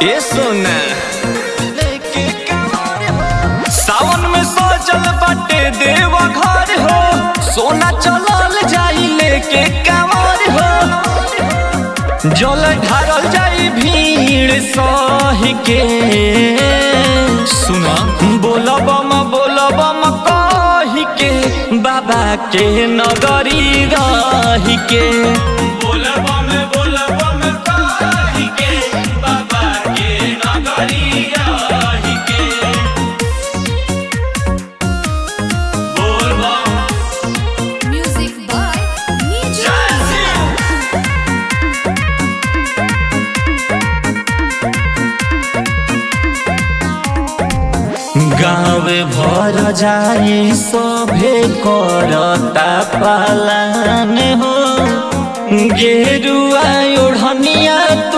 ए सोना सावन में सजल बाटे देव घर हो सोना चलल जाई लेके कांवर हो जल ढारल जाई भीड़ सही के सुना बोलब म बोलब म कही के बाबा के नगरी रही के बोलब में बोलब में कही के बाबा के नगरी रही के बोलबम Music by Niju. जय गाँव भर जाई सभे करता पालन हो गेरुआ ओढ़निया तू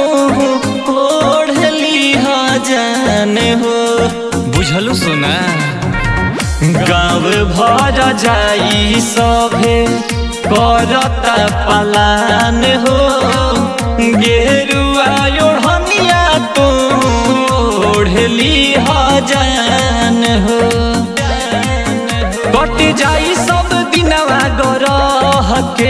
ओढ़ली जान हो बुझलू सुना गाँव भर जाई सभे करता पालन हो गेरुआ ओढ़निया तू ओढ़ली जान हो कट जाई सब दिनवा गरह के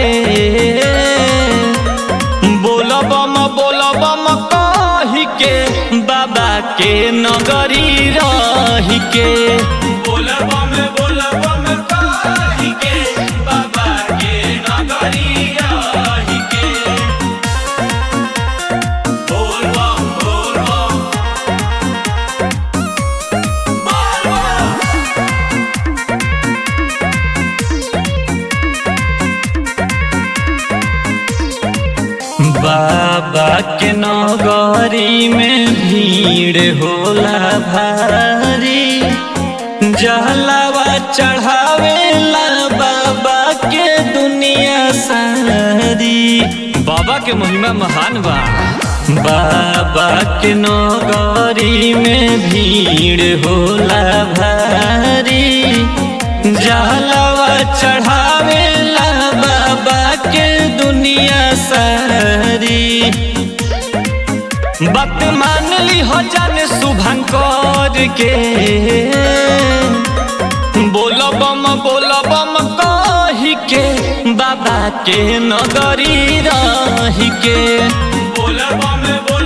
बोलब म बोलब म कही के बाबा के नगरी रही के बोलब में बोलब में कही के बाबा के नगरी रही के बोलबम बोलबम बोलबम बाबा के नगरी में भीड़ होला भारी जहलावा चढ़ावेला बाबा के दुनिया सारी बाबा के महिमा महान बा बाबा के नगरी में भीड़ होला भारी जहलावा चढ़ावेला बाबा के दुनिया सारी बात मान ली हो जाने शुभंकर के बोलो बम बोलो बम कही के बाबा के नगरी रही के बोलो बम